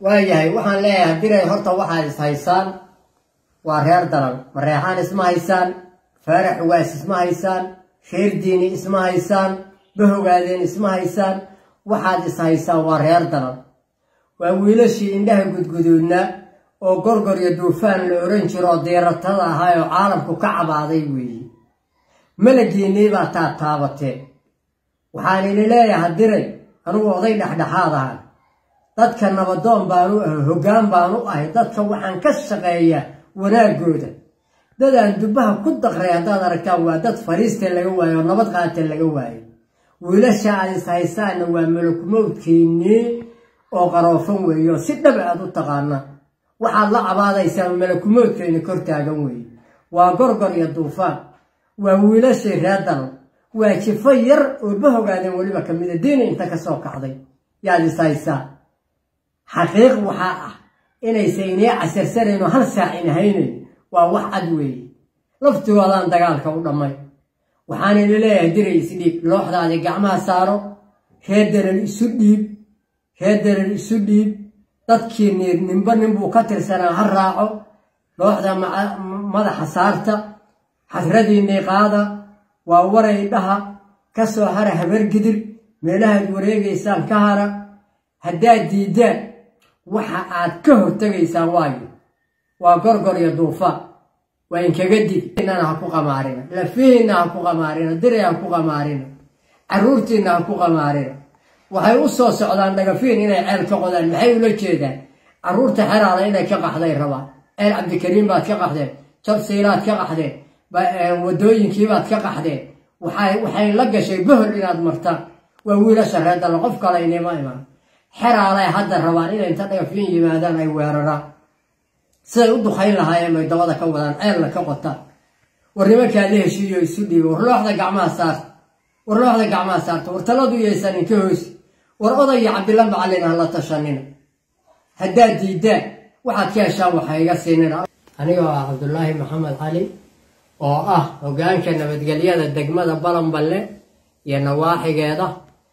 waayahay waxaan leeyahay diray horta waxaad is haysaan waa reer dalan mareexaan isma haysaan faarax ugaas isma haysaan reer diini isma haysaan bahogaadeen isma haysaan waxaad is haysaan waa reer dalan waa wiilashii indhaha gudguduudna oo gorgor iyo duufaan la oran jiro oo diiratada ahaa oo caalamku ka cabaaday weeye malagiinnii baa taad taabatee waxaan idin leeyahay diray anugu oday dhexdhexaad ahay dadka nabadoon baanu ahay hoggaan baanu ahay dadka waxaan ka shaqeeyaa wanaagooda dadaan dubbaha ku daqray haddaad aragtaan waa dad fariiste laga waayo oo nabad qaata laga waayo wiilasha aad is haysaanna waa malakumowdkiinnii oo qaroofan weeye oo si dhaba aad u taqaanaa waxaad la cabaadaysaan malakumowdkayni kor taagan weeye waa gorgor iyo duufaan waa wiilashii reer dal waa jifo yar oo bahogaadeen weliba ka mida diini inta ka soo kacday yaad is haysaa xaqiiq waxaa ah inaysa inii casarsanayn oo hal saac in haynayn waa wax cad weeye laftigoodaan dagaalka u dhammay waxaan idin leeyahay diray isdhiib looxdaadii gacmaha saaro reer daran isu dhiib reer daran isu dhiib dadkii niir ninba ninbuu ka tirsanaa ha raaco looxda madaxa saarta xasradiinnii qaada waa waray dhaha ka soo hara habargidir meelahaad wareegaysaan ka hara haddaad diiddaan waxa aad ka hortegaysaan waayo waa gorgor iyo duufaan waa inkaga dig inana ha ku qamaarina lafihiinna ha ku qamaarina diray ha ku qamaarina carruurtiinna ha ku qamaarina waxay u soo socdaan dhagafiin inay ceel ka qodaan maxay ula jeedaan carruurta xeraala inay ka qaxday rabaan ceel cabdikariim baad ka qaxdeen jabsiilaad ka qaxdeen wadooyinkiibaad ka qaxdeen waxay la gashay bohol inaad martaan waa wiilasha reerdalla qof kale inima imaan xeraalay hadda rabaan inay inta dhagafiin yimaadaan ay weeraraan siday u dukayn lahaayeen bay dabada ka wadaan ceelna ka qotaan war nimankaa la heshiiyo isu dhiibo war looxda gacmaha saarta war looxda gacmaha saarta war taladu yaysan inka hoosi war odaya cabdilla macallin ha la tashanina haddaad diiddaan waxaad ka heshaan waxa iga siinina anigoo ah cabdulaahi maxamed cali oo ah hoggaanka nabadgelyada degmada balanballe iyo nawaaxigeeda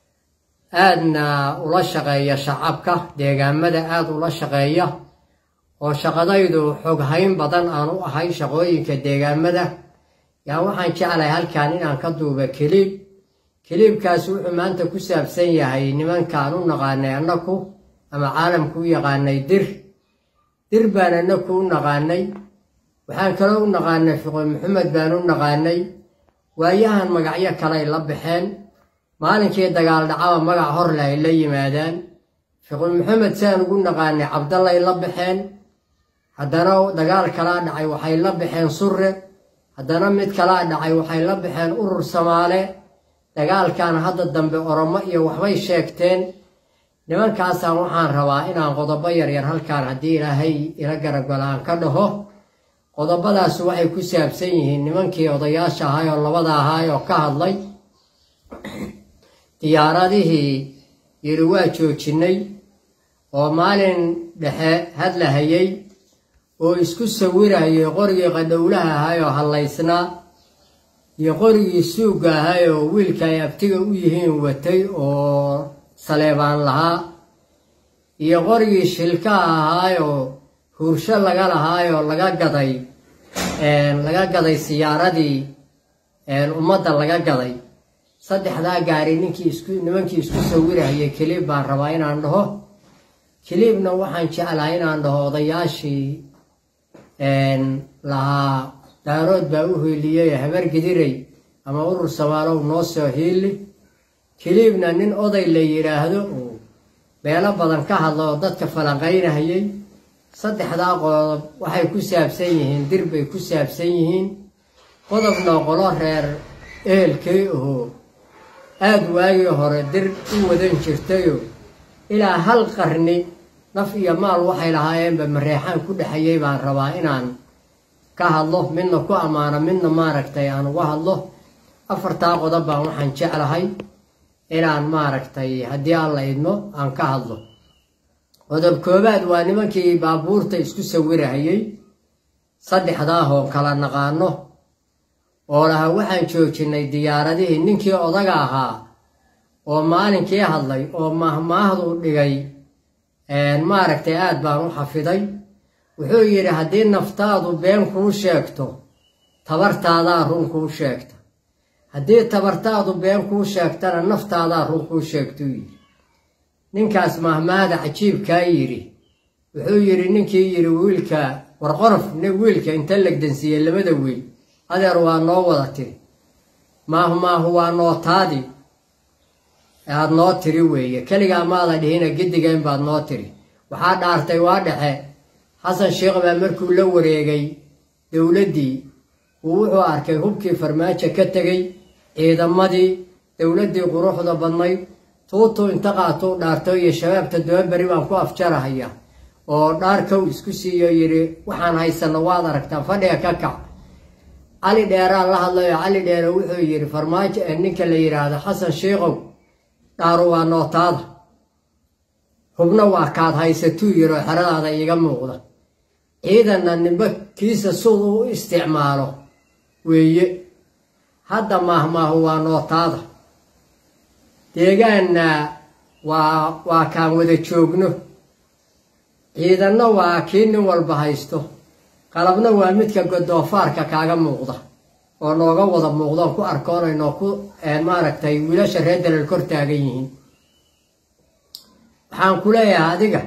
aadna ula shaqeeya shacabka deegaamada aada ula shaqeeya oo shaqadaydu xoghayn badan aan u ahay shaqooyinka deegaamada yaa waxaan jeclahay halkan inaan ka duuba keliib keliibkaas wuxuu maanta ku saabsan yahay nimankaan u naqaanay annaku ama caalamku u yaqaanay dir dir baan annaku u naqaanay waxaan kaloo u naqaanay fiqo maxamed baan u naqaanay waayahan magacyo kaley la baxeen maalinkii dagaal dhacaba magac horle ay la yimaadaan fiqo maxamed saan ugu naqaanay cabdallay la baxeen haddana dagaal kalaa dhacay waxay la baxeen surre haddana mid kalaa dhacay waxay la baxeen urur samaale dagaalkan hadda dambe oromo iyo waxbay sheegteen nimankaasaan waxaan rabaa inaan qodobo yaryar halkaan haddii ilaahay ila garagala aan ka dhaho qodobadaas waxay ku saabsan yihiin nimankii odayaasha ahay oo labada ahaay oo ka hadlay diyaaradihii yiri waa joojinnay oo maalin dhexe hadlahayay oo isku sawirayay qorigii qadhowlaha ahay oo hallaysnaa iyo qorigii suugga ahay oo wiilka ay abtiga u yihiin watay oo saleebaan lahaa iyo qorigii shilkaha ahaay oo huursho laga lahaay oo laga gaday laga gaday siyaaradii ummadda laga gaday saddexdaa gaari ninkii isku nimankii isku sawirahayay keliib baan rabaa inaan dhaho keliibna waxaan jeclahay inaan dhaho odayaashii lahaa daarood baa u hiiliyey habar gidiray ama urur samaalow noo soo hiili keliibna nin oday la yidhaahdo oo beelo badan ka hadla oo dadka falanqaynahayay saddexdaa qodob waxay ku saabsan yihiin dir bay ku saabsan yihiin qodobna qolo reer ehelkay ahoo aada waagii hore dir u wadan jirtayo ilaa hal qarni naf iyo maal waxay lahaayeenba mareexaan ku dhexayay baan rabaa inaan ka hadlo midna ku ammaano midna maaragtay aan uga hadlo afartaa qodob baan waxaan jeclahay inaan maaragtay haddii aan la idmo aan ka hadlo qodob koobaad waa nimankii baabuurta isku sawirahayay saddexdaahoo kala naqaano oo lahaa waxaan joojinnay diyaaradihii ninkii odaga ahaa oo maalinkii hadlay oo mahmaahdu dhigay maaragtay aad baan u xafiday wuxuu yidhi haddii naftaadu been kuu sheegto tabartaadaa run kuu sheegta haddii tabartaadu been kuu sheegtana naftaadaa run kuu sheegtuu yidhi ninkaas mahmaada cajiibkaa yidhi wuxuu yidhi ninkii yidhi wiilka warqorof wiilka inta legdansiiyey labada wiil adeer waa noo wada tiri maahu maahu waa nootaadii aad noo tiri weeye keligaa maada dhihina gedigayn baad noo tiri waxaa dhaartay waa dhexe xasan sheekh baa markuu la wareegay dowladdii uu wuxuu arkay hubkii farmaajo ka tegey ciidamadii dowladdii quruxda badnayd tuutuu inta qaatuu dhaarto iyo shabaabta dababeri baan ku afjarahaya oo dhaarkow isku siiyo yidhi waxaan haysanno waad aragtaan fadhiga ka kac cali dheeraan la hadlayo cali dheere wuxuu yidhi farmaajo ee ninka la yidhaahdo xasan sheikhow dhaaru waa nootaada hubna waa kaad haysatuu yidhi oo xeradaada iiga muuqda ciidanna nimba kiisa sud u isticmaalo weeye hadda maahmaahu waa nootaada deegaanna waa waa kaan wada joogno ciidanna waa kii nin walba haysto qalabna waa midka godoofaarka kaaga muuqda oo nooga wada muuqdoon ku arkoonayno ku maaragtay wiilasha reer dalal kor taagan yihiin waxaan ku leeyahay adiga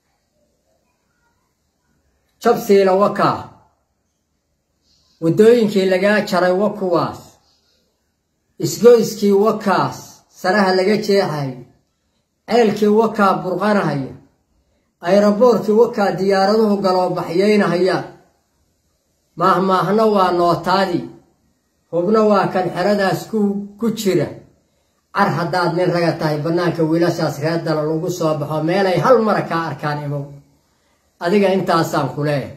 jabsiila wakaa waddooyinkii lagaa jaray wa kuwaas isgoyskii wakaas saraha laga jeexayo ceelkii wakaa burqanahaya ayraboorkii wakaa diyaaraduhu galoobaxyaynahayaan maahmaahna waa nootaadii hubna waa kan xeradaas ku jira car haddaad nin raga tahay bannaanka wiilashaas reer dala lagu soo baxo meelay hal mara kaa arkaan imow adiga intaasaan ku leeyahay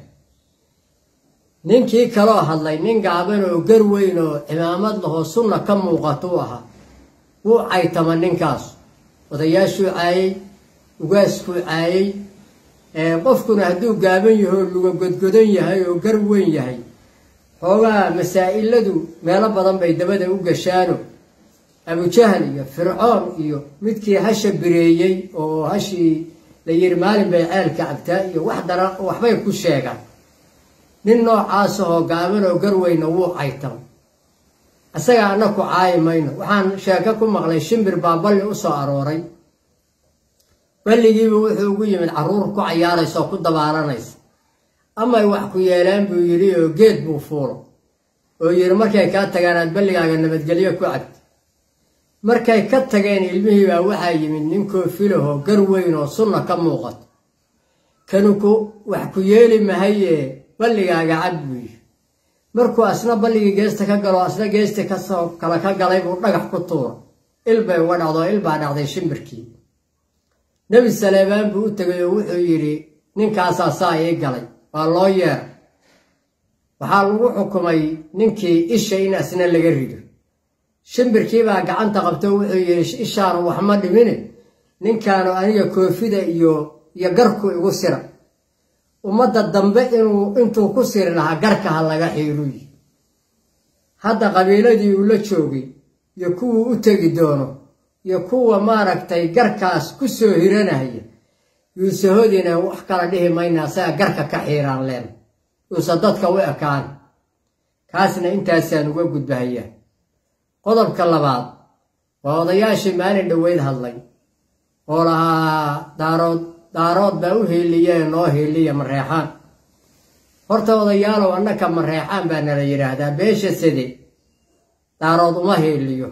ninkii kaloo hadlay nin gaaban oo gar weyn oo cimaamad lahoo sunna ka muuqatuu ahaa wuu caytama ninkaas odayaashuu caayey ugaaskuu caayey qofkuna hadduu gaaban yaho oo luga godgodan yahay oo gar weyn yahay xoogaa masaa'iladu meelo badan bay dabada u gashaano abujahal iyo fircoon iyo midkii hasha bireeyey oo hashii la yidhi maalin bay ceelka cabtaa iyo wax dara waxbay ku sheegaan nin noocaasahoo gaaban oo garweyna wuu caytam isaga anna ku caayi mayno waxaan sheeko ku maqlay shimbir baa balli u soo arooray balligiiba wuxuu ugu yimid carruur ku cayaaraysa oo ku dabaalanaysa amay wax ku yeelaan buu yidhi oo geed buu fuulo oo yidhi markay kaa tagaan aad balligaaga nabadgelyo ku cabti markay ka tageen ilmihiibaa waxaa yimid nin koofilahoo gar weyn oo sunna ka muuqato kanu ku wax ku yeeli mahayee balligaaga cab buu yidhi markuu asna balligii geesta ka galo asna geesti kasoo kale ka galay buu dhagax ku tuura il bay uga dhacdoo il baa dhacday shimbirkii nebi saleebaan buu u tegay oo wuxuu yidhi ninkaasaa saa ii galay waa loo yeeray waxaa lagu xukumay ninkii isha in asna laga rido shimbirkiibaa gacanta qabto wuxuu yidhi ishaanu wax ma dhimine ninkaanu aniga koofida iyo iyo garku igu sira ummadda dambe inuu intuu ku siri lahaa garka ha laga xiiluyi hadda qabiiladii uu la joogay iyo kuwuu u tegi doono iyo kuwa maaragtay garkaas ku soo hiranaya yuusahodina wax kala dhihi mayna asaga garka ka xiiraan leen yuusa dadka u ekaan kaasna intaasaan uga gudbahayaa qodobka labaad waa odayaashii maalin dhoweyd hadlay oo lahaa daarood daarood baa u hiiliyee noo hiiliya mareexaan horta odayaalow annaka mareexaan baa nala yidhaahdaa beesha side daarood uma hiiliyo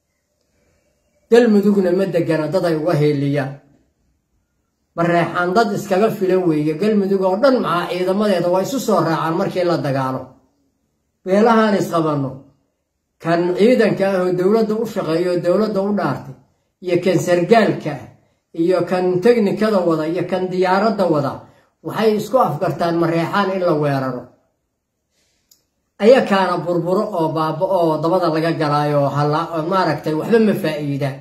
galmudugna ma degana dad ay uga hiiliyaan mareexaan dad iskaga filan weeye galmudug oo dhan maxaa ciidamadeeda waa isu soo raacaan markii la dagaalo beelahaan isqabanno kan ciidanka ah oo dowladda u shaqeeya oo dowladda u dhaartay iyo kan sargaalka ah iyo kan teknikada wada iyo kan diyaaradda wada waxay isku afgartaan mareexaan in la weeraro ayakaana burburo oo baaba oo dabada laga galaayo oo maaragtay waxba ma faa'iidaan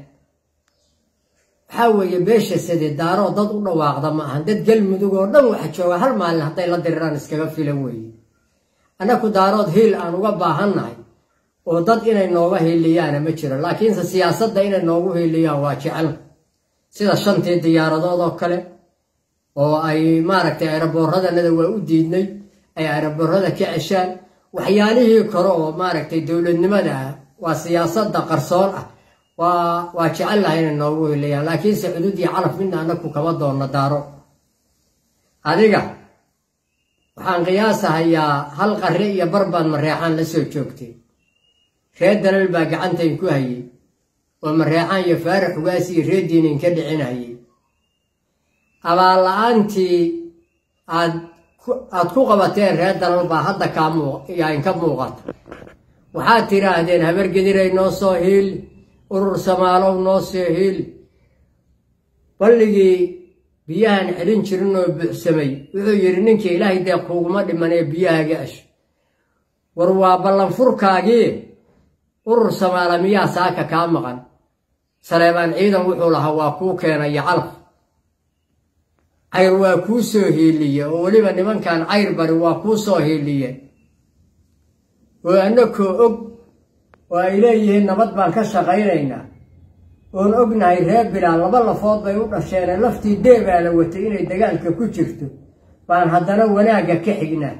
waxaa weeye beesha side daaroo dad u dhawaaqda ma ahan dad galmudug oo dhan waxa jooga hal maalin hadday la diriraan iskaga filan weeye annaku daarood hiil aan uga baahannahay oo dad inay nooga hiiliyaana ma jiro laakiinse siyaasadda inay noogu hiiliyaan waa jecel sida shantii diyaaradood oo kale oo ay maaragtay aeroboorradanada waa u diidnay ay aeroboorrada ka ceshaan waxyaalihii kale oo maaragtay dowladnimada ah waa siyaasadda qarsoon ah waa waa jecel lahay inay noogu helayaan laakiinse cudud iyo calaf midna anaku kama doonna daaro adiga waxaan qiyaasahayaa hal qarre iyo barbaan mareexaan la soo joogtay reer dalal baa gacantayn ku hayay oo mareexaan iyo faarax ugaas iyo reer diinin ka dhicinayay abaalla-aantii aad aad ku qabateen reer dalal baa hadda kaa yaa inka muuqata waxaad tidhaahdeen habargediray noo soo hiili urur samaalow noo soo hiili balligii biyahan celin jirin oo buuxsamay wuxuu yidhi ninkii ilaahay dee kuuguma dhimanee biyahaga ash war waa ballanfurkaagii urur samaala miyaa saaka kaa maqan saleebaan ciidan wuxuu lahaa waa kuu keenaya calaf cayr waa kuu soo hiiliye oo weliba nimankan cayr bari waa kuu soo hiiliye oo annakoo og oo ay leeyihiin nabad baan ka shaqaynaynaa oon ognahay reer bilaal laba lafood bay u dhasheene laftii deebaa la watay inay dagaalka ku jirto baan haddana wanaagga ka xignaa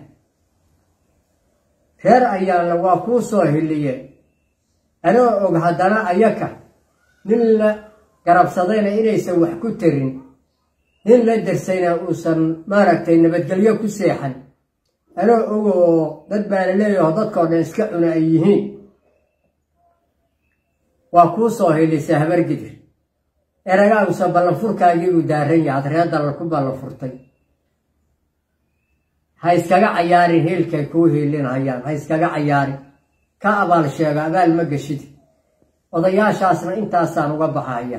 reer ayaanla waa kuu soo hiliye anoo og haddana ayaka nin la garabsadayna inaysan wax ku tarin nin la darsayna uusan maaragtay nabadgelyo ku seexan anoo ogoo dad baa la leeyaho dadkoo dhan iska cuna ay yihiin waa kuu soo hilisa habargidir eragaagusa ballanfurkaagii uu daaran yahay ad reer dalal ku ballanfurtay ha iskaga cayaarin hiilkay kuu hiilinhayaan ha iskaga cayaarin ka abaal sheego abaal ma geshidi odayaashaasna intaasaan uga baxaya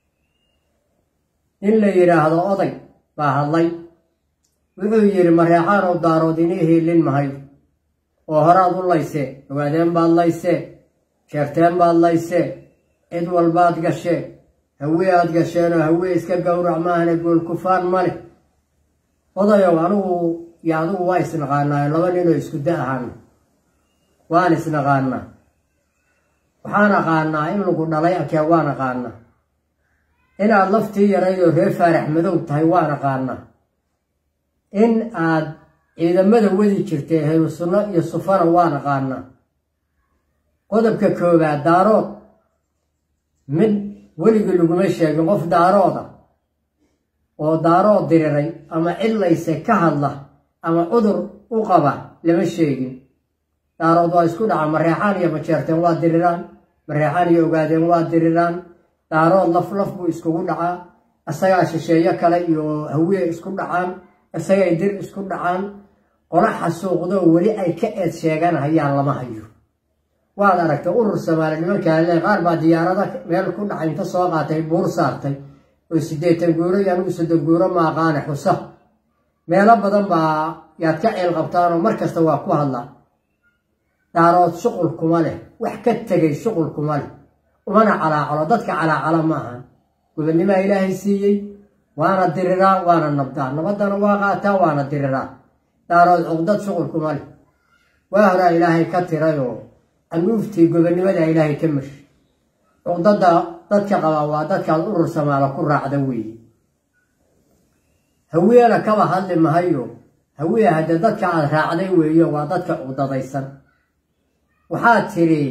in la yidhaahdo oday baa hadlay wuxuu yidhi mareexaan oo daarood inii hiilin mahayo oo horaad u laysee ogaadeen baad laysee sheerteen baad laysee cid walbaad gashee hawee aad gasheenoo hawee iska gowrac maahane goolkufaan ma leh odayow anigu iyo adigu waa isnaqaanaayo laba ninoo isku da ahaana waan isnaqaanaa waxaan aqaanaa in lagu dhalay akee waan aqaanaa inaad laftii yaraydoo reer faarax madow tahay waan aqaanaa in aad ciidamada wadi jirtay helu sunno iyo sufana waan aqaanaa qodobka koowaad daarood mid weligii laguma sheegin qof daarooda oo daarood diriray ama cidlayse ka hadla ama cudur u qaba lama sheegin daarood waa isku dhaca mareexaan iyo majeerteen waa diriraan mareexaan iyo ogaadeen waa diriraan daarood laf laf buu iskugu dhacaa isagaa shisheeyo kale iyo hawiye isku dhacaan isagay dir isku dhacaan qola xasuuqdoo weli ay ka eed sheeganahayaan lama hayo waad aragtay urur samaali nimankaale qaar baa diyaarada meel ku dhacay inta soo qaatay buur saartay oo siddeetan guuro iyo anigu soddon guuro ma aqaane xusa meelo badan baa yaad ka ceel qabtaanoo mar kasta waa ku hadlaa daarood shuqul kuma leh wax ka tegay shuqul kuma leh umana calaacalo dadka calaacala ma ahan gobonnimaa ilaahay siiyey waana diriraa waana nabdaa nabaddana waa qaataa waana diriraa daarood cuqdad shuqul kuma leh waa horaa ilaahay ka tirayoo anuuftii gobonnimada ilaahay ka mashi cuqdadda dadka qabaa waa dadkaad urur samaalo ku raacda weeye hawiyana kaba hadli mahayo hawiya haddee dadka aad raacday weeyo waa dadka cuqdadaysan waxaad tiri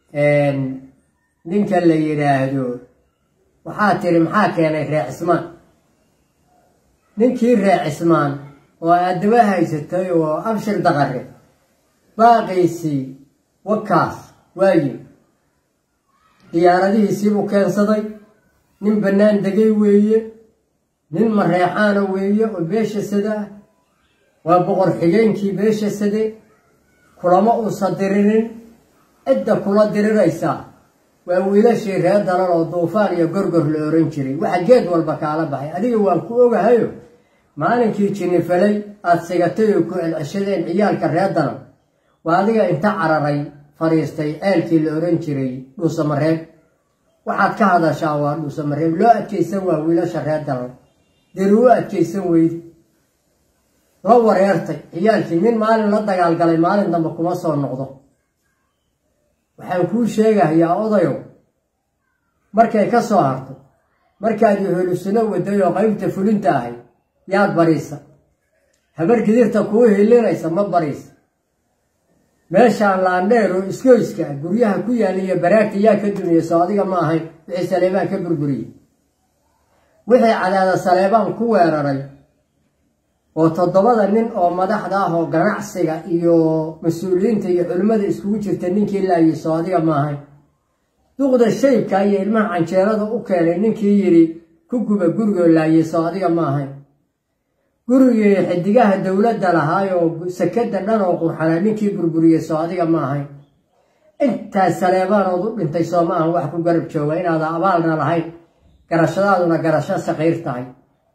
ninka la yidhaahdo waxaad tiri maxaa keenay ree cismaan ninkii ree cismaan oo aad daba haysatay oo abshir daqare baaqiisii wakaas waayi diyaaradihiisiibuu keensaday nin bannaan degay weeye nin mareexaana weeye oo beesha sada ah waa boqor xigeenkii beesha sade kulama uusan dirinin cidda kula diriraysaa waa wiilashii reer dalal oo duufaan iyo gorgor la oran jiray waxa geed walba kaala baxay adiga waan ku ogahayo maalinkii jinnifalay aad sigatay oo ku celceshadeen ciyaalka reer dalal waa adiga inta cararay fadhiistay ceelkii la oran jiray dhuusamareeb waxaad ka hadashaa waa dhuusamareeb loo adkaysan waa wiilasha reer dalal deri u adkaysan weydi la wareertay ciyaalkii nin maalin la dagaalgalay maalin dambe kuma soo noqdo waxaan kuu sheegahayaa odayow markay ka soo harto markaad yoholusino waday oo qaybta fulinta ahay yaad bariisa habar gidirta kuu hilinaysa ma bariisa meeshaan laandheer oo iskoyska ah guryaha ku yaala iyo baraagta yaa ka dumiya soo adiga ma ahayn wixii saleebaan ka burburiyey wixii cadaada saleebaan ku weeraray oo toddobada nin oo madaxda ah oo ganacsiga iyo mas-uuliyiinta iyo culimmada iskugu jirta ninkii laayay soo adiga ma ahayn duqda shaybka iyo ilmaha canjeerada u keenay ninkii yidhi ku guba gurigoo laayay soo adiga ma ahayn gurigii xidigaha dowladda lahaayoo sakada dhan oo qurxana ninkii burburiyey soo adiga ma ahayn intaas saleebaanood u dhintay soo ma ahan wax ku garab jooga inaada abaalna lahayn garashadaaduna garasho saqiir tahay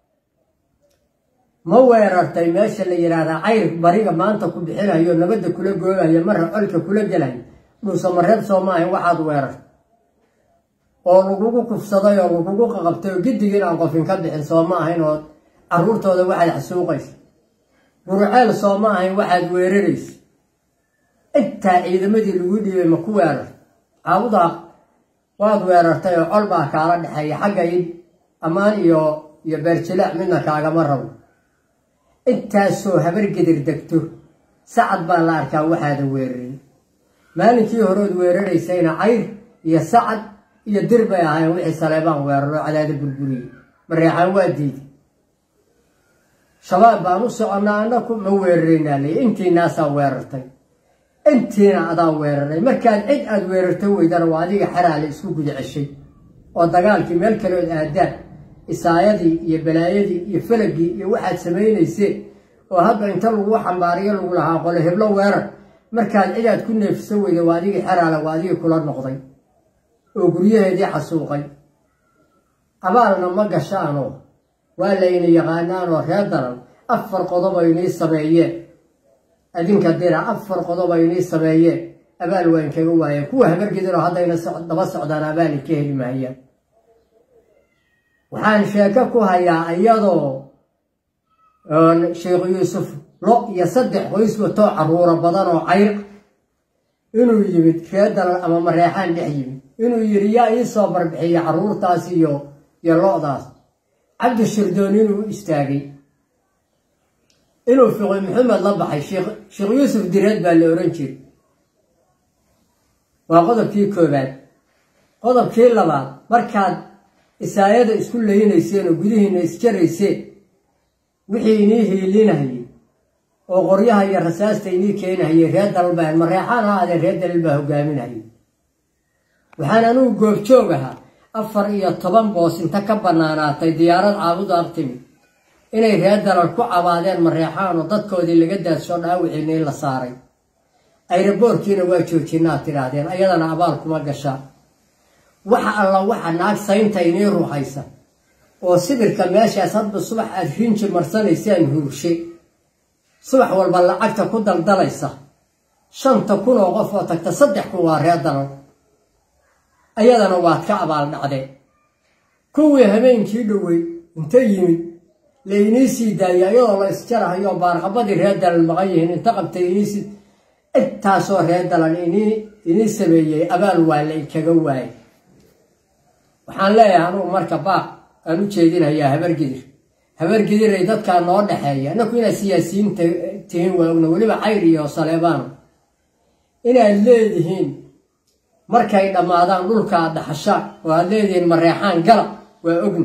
ma weerartay meesha la yidhaahdaa cayr bariga maanta ku bixinayo nabadda kula goobayo marra colka kula gelayo dhuusamareeb soo ma ahayn waxaad weerartay oo lagugu kufsaday oo lagugu qaqabtay oo giddigii inaan qofin ka bixin soo ma ahayn oo carruurtooda waxaad xasuuqaysa guruceel soo ma ahayn waxaad weeraraysa intaa ciidamadii lagu dhiibay ma ku weerar caabudaa waad weerartay oo col baa kaala dhexeeya xagga id ammaan iyo iyo beerjilaac midna kaagama rabo intaasoo habargedir degto sacad baa la arkaa waxaada weerarin maalinkii horeod weeraraysayna cayr iyo sacad iyo dir bay ahaayeen wixii saleebaan weeraroo cadaada burburiyey mareexaan waa diiday shabaab baan u soconnaa annaku ma weeraraynaa ley intiinaasaa weerartay intiina adaa weeraray markaad cid aad weerarta weydana waa adiga xaraale isku guda ceshay oo dagaalkii meel kaleood aadaan isaayadii iyo balaayadii iyo falagii iyo waxaad samaynayseen oo hadda inta lagu xambaariyo lagu lahaa qole heblo weerar markaad cid aad ku neefso weyda waa adigii xaraale waa adigii kula noqday oo guryaheedii xasuuqay abaalna ma gashaanoo waa layna yaqaanaanoo reer daran afar qodob ay inii sameeyeen adinka dira afar qodob ay inii sameeyeen abaal waa inkaga waayeen kuwa habargidinoo haddayna daba socdaan abaali ka heli maayaan waxaan sheeko ku hayaa iyadoo sheekh yuusuf lo iyo saddex qoys watoo carruuro badan oo cayr inuu yimid reer daran ama mareexaan dhex yimid inuu yidhi yaa ii soo barbixiya carruurtaas iyo iyo lo-daas cabdi shirdoon inuu istaagay inuu fiqi maxamed la baxay sheekh yuusuf direed baa la ohan jiray waa qodobkii koobaad qodobkii labaad markaad isaayada isku laynayseen oo gudihiina isjarayseen wixii inii hiilinahayey oo qoryaha iyo rasaasta inii keenahayey reer dalal baa mareexaan ha adeen reer dalal baa hogaaminahayay waxaan anugu goobjoog ahaa afar iyo toban boos inta ka bannaanaatay diyaarad caabudu aqtimi inay reer dalal ku cabaadeen mareexaan oo dadkoodii laga daadsho dhaawiciina in la saaray ayraboorkiina waa joojinaad tidhaahdeen ayadana abaal kuma gashaa waxa alla waxa naag saynta inii ruuxaysa oo sibirka meeshaas hadba subax aad rinji marsanaysaan huurshe subax walba lacagta ku daldalaysa shanta kun oo qof oo tagta saddex kun waa reer dalal ayadana waad ka abaal dhacdeen kuwii habeenkii dhowey inta yimid la inii sii daayay ayadoo la isjarahayo baarqabadii reer dalal maqan yihiin inta qabtay iniisi intaasoo reer dalal inii inii sameeyey abaal waa la inkaga waayay waxaan leeyahay anugu marka baaq aan u jeedinayaa habargidir habargidiray dadkaa noo dhexeeya annaku inaad siyaasiyiin tihiin waa ogna weliba cayr iyo saleebaano inaad leedihiin markay dhammaadaan dhulka aad dhaxashaan oo aad leedihiin mareexaan gala waa ogna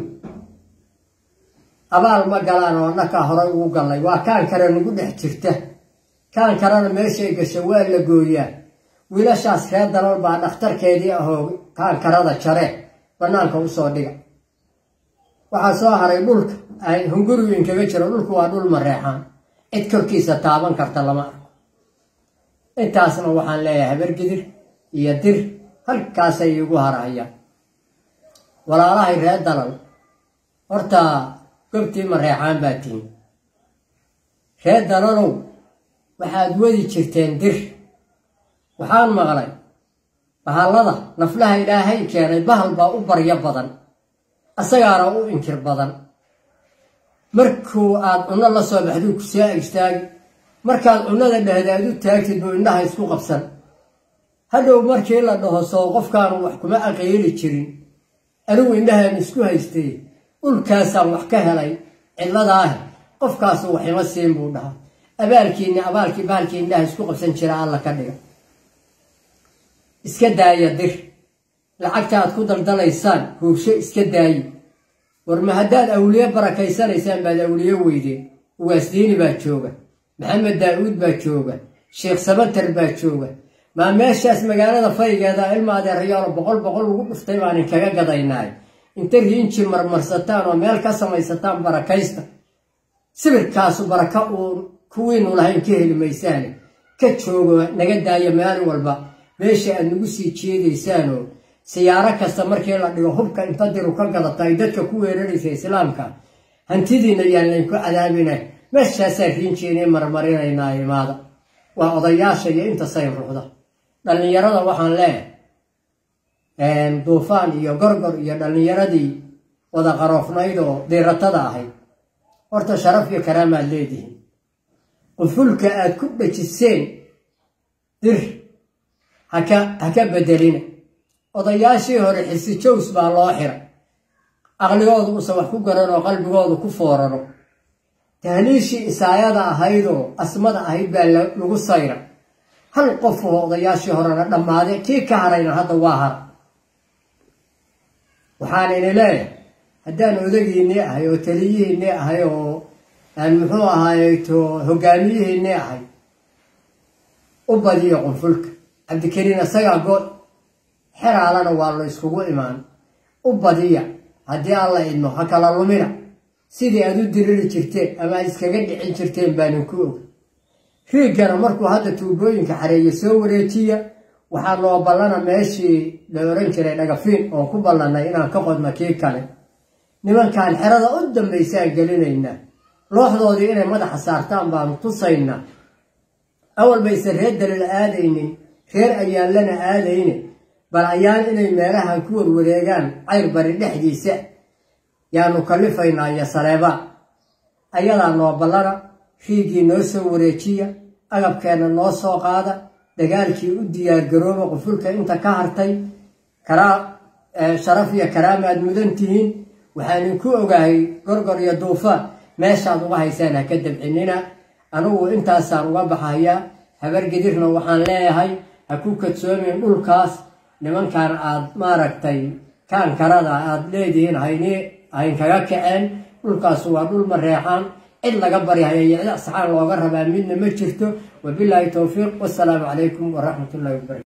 abaal ma galaan oo annakaa horay ugu gallay waa kaan kale nagu dhex jirta kaan kalena meeshay gasha waa la gooyaa wiilashaas reer dalal baa dhakhtarkeedii ahoo kaan karada jare bannaanka usoo dhiga waxaa soo haray dhulka hungurigu inkaga jiro dhulku waa dhul mareexaan cid korkiisa taaban karta lama arko intaasna waxaan leeyahay habargidir iyo dir halkaasay iigu harahayaan walaalahay reer dalal horta gobtii mareexaan baa tihin reer dalalow waxaad wadi jirteen dir waxaan maqlay bahallada naflaha ilaahay keenay bahal baa u baryo badan asagaana u inkir badan markuu aad cunno la soo baxduu ku soo agstaagi markaad cunnada dhehda aad u taagtid buu indhaha isku qabsan hadhow markii la dhaho soo qofkaanu wax kuma aqeeli jirin anigu indhahaan isku haystay dhulkaasaan wax ka helay cidladaah qofkaasu waxima siin buu dhahaa abaalkiini abaalkii baalkii indhaha isku qabsan jira alla ka dhiga iska daaya dir lacagta aad ku daldalaysaan hoogsho iska daayi warma haddaad awliye barakaysanaysaan baad awliye weydeen ugaasdiini baa jooga maxamed daa-uud baa jooga sheekh sabatar baa jooga maa meeshaas magaalada faygeeda ilma adeerayaalo boqol boqol ugu dhuftay baan inkaga gadaynaay inta riinji marmarsataan oo meel ka samaysataan barakaysta sibirkaasu baraka uun kuwiinu lahayn ka heli maysaane ka joogo naga daaya maalin walba meesha aad nagu sii jeedaysaanoo siyaaro kasta markii la dhigo hubka inta diru ka gadata ay dadka ku weeraraysa islaamka hantidiina yaan laynku cadaabina meeshaasaa riinjiina marmarinaynaa imaada waa odayaasha iyo inta say ruuxda dhallinyarada waxaan leeyahay duufaan iyo gorgor iyo dhallinyaradii wada qaroofnayd oo diiratada ahayd horta sharaf iyo karaamaad leedihiin qufulka aad ku dhajiseen dir haka haka bedelina odayaashii hore xisi jows baa loo xira aqligoodu usan wax ku garan oo qalbigoodu ku fooraro tahliishii isaayada ahaydoo asmada ahayd baa lagu sayra hal qof oo odayaashii horena dhammaade kii ka harayna hadda waa hara waxaan ini leeyahay haddaan odagiinii ahay oo taliyihiinii ahay oo aan muxuu ahaayeto hogaamiyihiinii ahay u badiyo qunfulka cabdikariin isagaa good xeraalana waa la iskugu imaan u badiya haddii alla idmo ha kala lumina sidii aad u diriri jirteen ama aad iskaga dhicin jirteen baanin ku og riigana markuu hadda tuubooyinka xareeya soo wareejiya waxaa loo ballana meeshii la oran jiray dhagafiin oon ku ballannay inaan ka qodno kii kale nimankaan xerada u dambaysaan gelinaynaa looxdoodii inay madaxa saartaan baanu tusaynaa awal baysan reer dalil aadaynin reer ayaanlana aadayne bal ayaan inay meelahan ku warwareegaan cayr bari dhexdiisa yaanu kalifaynaa iyo saleebaan ayadaa noo ballana riigii noo soo wareejiya agabkeenna noo soo qaada dagaalkii u diyaargarooba qufulka inta ka hartay sharaf iyo karaama aad mudan tihiin waxaanin ku ogahay gorgor iyo duufaan meeshaad uga haysaan ha ka dabcinina anugu intaasaan uga baxayaa habargedirna waxaan leeyahay ha ku kadsoomin dhulkaas nimankan aad maaragtay kaankarada aad leedihiin hayni haynkaga kaceen dhulkaas waa dhul mareexaan cid laga baryahaya iyo cid asxaan looga rabaa midna ma jirto wabilaahi towfiiq wasalaamu calaykum waraxmat ullahi wabarakatu